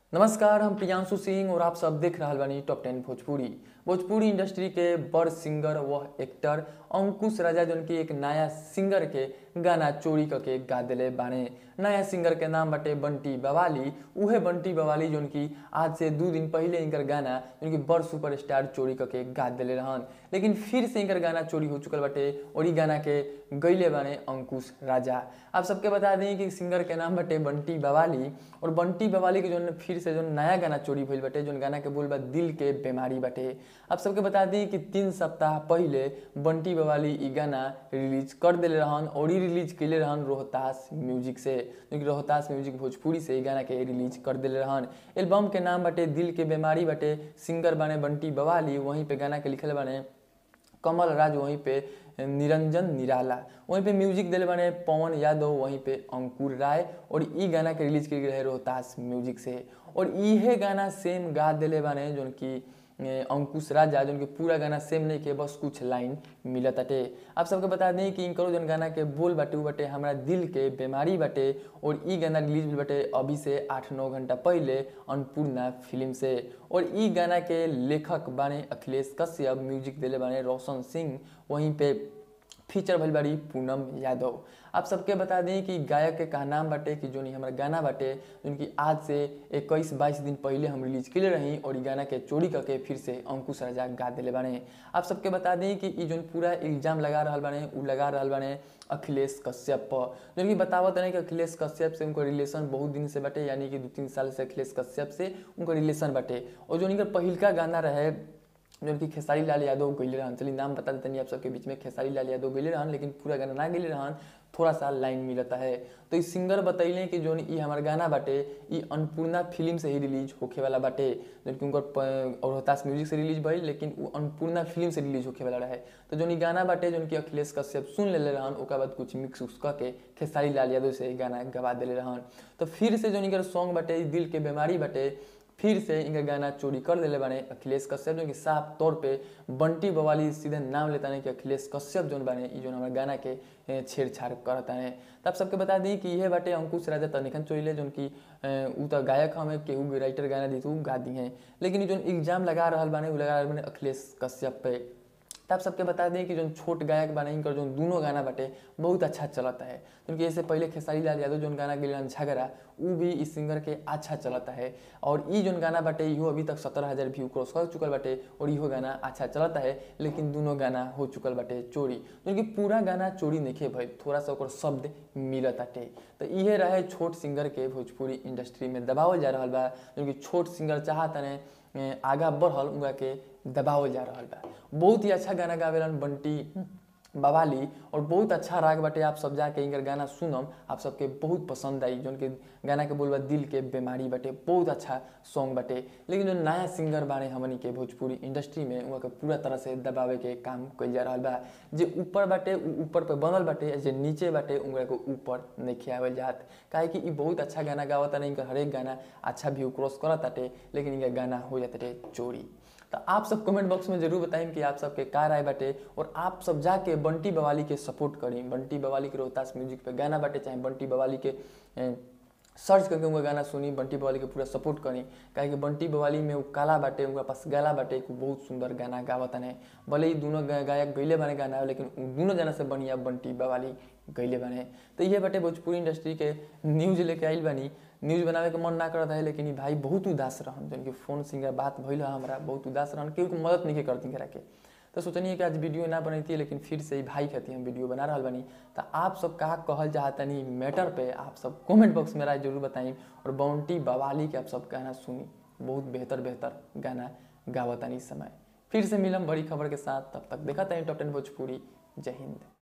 नमस्कार हम प्रियांशु सिंह और आप सब देख रहा बानी टॉप टेन भोजपुरी भोजपुरी इंडस्ट्री के बड़ सिंगर व एक्टर अंकुश राजा जौन की एक नया सिंगर के गाना चोरी करके गा दिले बाने नया सिंगर के नाम बाटे बंटी बवाली उहे बंटी बवाली जौन की आज से दू दिन पहले इनकर गाना जौन की बड़ सुपरस्टार चोरी करके गा दिले रहन लेकिन फिर से इनकर गाना चोरी हो चुकल बाटे और ई गाना के गैले बाने अंकुश राजा आप सबके बता दें कि सिंगर के नाम बाटे बंटी बवाली और बंटी बवाली के जौन फिर से जौन नया गाना चोरी भइल बाटे जौन गाना के बोल बा दिल के बीमारी बाटे आप सबके बता दी कि तीन सप्ताह पहले बंटी बवाली ई गाना रिलीज कर दिले रहन और ई रिलीज कैले रहन रोहतास म्यूजिक से जो कि रोहतास म्यूजिक भोजपुरी से ई गाना के रिलीज कर दिले रहन एल्बम के नाम बाटे दिल के बीमारी बाटे सिंगर बाने बंटी बवाली वहीं पे गाना के लिखल बाने कमल राज वहीं पे निरंजन निराला वहीं पे म्यूजिक दिले बने पवन यादव वहीं पे अंकुर राय और ई गाना के रिलीज किए रहे रोहतास म्यूजिक से और इहे गाना सेम गा दिले बने जोन की अंकुश राजा जोन के पूरा गाना सेम नहीं के बस कुछ लाइन मिलत अटे आप सबके बता दें कि इनकरो जोन गाना के बोल बाटे उ बाटे हमारा दिल के बीमारी बाटे और ई गाना रिलीज भेल बाटे अभी से आठ नौ घंटा पहले अन्नपूर्णा फिल्म से और ई गाना के लेखक बाने अखिलेश कश्यप म्यूजिक दिले बाने रोशन सिंह वहीं पे फीचर भइल बाड़ी पूनम यादव आप सबके बता दें कि गायक के कहा नाम बाटे कि जोन हमारा गाना बाटे जोन कि आज से इक्कीस बाईस दिन पहले हम रिलीज के रही और ई गाना के चोरी करके फिर से अंकुश राजा गा दिले बाने आप सबके बता दें कि ई जोन पूरा इल्जाम लगा रहा बाने उ लगा रहा बाने अखिलेश कश्यप पर जोन कि बतावत नहीं कि अखिलेश कश्यप से उनका रिलेशन बहुत दिन से बाटे यानी कि दू तीन साल से अखिलेश कश्यप से उनका रिलेशन बाटे और जो इनका पहिलका गाना रहे जो कि खेसारी लाल यादव गैले रहन चलिए नाम बता देते आप सबके बीच में खेसारी लाल यादव गैले रहन लेकिन पूरा गाना ना गैले रहन थोड़ा सा लाइन मिलता है तो इस सिंगर बतैले कि जोन ई हमार गाना बाटे ई अन्नपूर्णा फिल्म से ही रिलीज होखे वाला बाटे जो कि उनकर रोहतास म्यूजिक से रिलीज भइल लेकिन वो अन्नपूर्णा फिल्म से रिलीज होखे वाला रहे तो जोन ई गाना बाटे जोन कि अखिलेश कश्यप सुन लेले रहन ओकर बाद कुछ मिक्स उक्स करके खेसारी लाल यादव से गाना गवा दिले रहन तो फिर से जोन इनकर सॉन्ग बाटे दिल के बीमारी बाटे फिर से इनका गाना चोरी कर दिले बाने अखिलेश कश्यप जो कि साफ तौर पे बंटी बवाली सीधे नाम लेता नहीं कि अखिलेश कश्यप जोन बाने ई जोन हमारे गाना के छेड़छाड़ करता है तब सबके बता दी कि यह बाटे अंकुश राजा तनिखन चोरीले जोन कि उ तो गायक हमें केहू राइटर गाना दी उ गा दी हैं लेकिन जोन एग्जाम लगा रहा बाने उ लगा रहा बाने अखिलेश कश्यप पे तब सबके बता दें कि जो छोट गायक बाने इनकर जो दोनों गाना बाटे बहुत अच्छा चलता है क्योंकि ऐसे पहले खेसारी लाल यादव जो गाना गिलन झगड़ा वो भी इस सिंगर के अच्छा चलता है और ई जो गाना बाटे इहो अभी तक सत्रह हज़ार व्यू क्रॉस कर चुकल बाटे और इहो गाना अच्छा चलता है लेकिन दोनों गाना हो चुकल बाटे चोरी क्योंकि पूरा गाना चोरी नहीं भाई थोड़ा सा ओकर शब्द मिलत बाटे तो इहे रहे छोट सिंगर के भोजपुरी इंडस्ट्री में दबावल जा रहा बा क्योंकि छोट सिंगर चाहता ने आगा बढ़ल उनका के दबावल जा रहा बा बहुत ही अच्छा गाना गावेलन बंटी बवाली और बहुत अच्छा राग बाटे आप सब जाके इनकर गाना सुनम आप सबके बहुत पसंद आई जो उनके गाना के बोलबा दिल के बीमारी बाटे बहुत अच्छा सॉन्ग बाटे लेकिन जो नया सिंगर बारे हमनी के भोजपुरी इंडस्ट्री में वहाँ के पूरा तरह से दबावे के काम कल जा रहा बा जे ऊपर बाटे ऊपर पे बनल बाटे जे नीचे बाटे उनका को ऊपर नहीं खियावल जात काहे कि बहुत अच्छा गाना गावत नहीं इनका हरेक गाना अच्छा व्यू क्रॉस करत ताटे लेकिन इनका गाना हो जाते चोरी तो आप सब कमेंट बॉक्स में जरूर बताएं कि आप सबके का राय बाटे और आप सब जाके बंटी बवाली के सपोर्ट करें बंटी बवाली के रोहतास म्यूजिक पे गाना बाटे चाहे बंटी बवाली के सर्च करके उनका गाना सुनी बंटी बवाली के पूरा सपोर्ट करी काहे कि बंटी बवाली में वो काला बाटे उनका पास गाला बाटे को बहुत सुंदर गाना गावत है भले ही दोनों गायक गैले बने गाना लेकिन दोनों जना से बढ़िया बंटी बवाली गैले बने तो ये बाटे भोजपुरी इंडस्ट्री के न्यूज लेके आइल बनी न्यूज बनावे के मन ना करता है लेकिन भाई बहुत उदास रहन जन कि फोन सिंगर बात भइल हमारा बहुत उदास रहन केहू को मदद नहीं करती करा के तो सोचनी कि आज वीडियो ना बनती है लेकिन फिर से ही भाई खाती हम वीडियो बना रहा बनी तो आप सब कहा कहल चाहतनी मैटर पे आप सब कमेंट बॉक्स में राय जरूर बताई और बाउंटी बवाली के आप सब गाना सुनी बहुत बेहतर बेहतर गाना गावतनी इस समय फिर से मिलम बड़ी खबर के साथ तब तक देखा था टॉप टेन भोजपुरी जय हिंद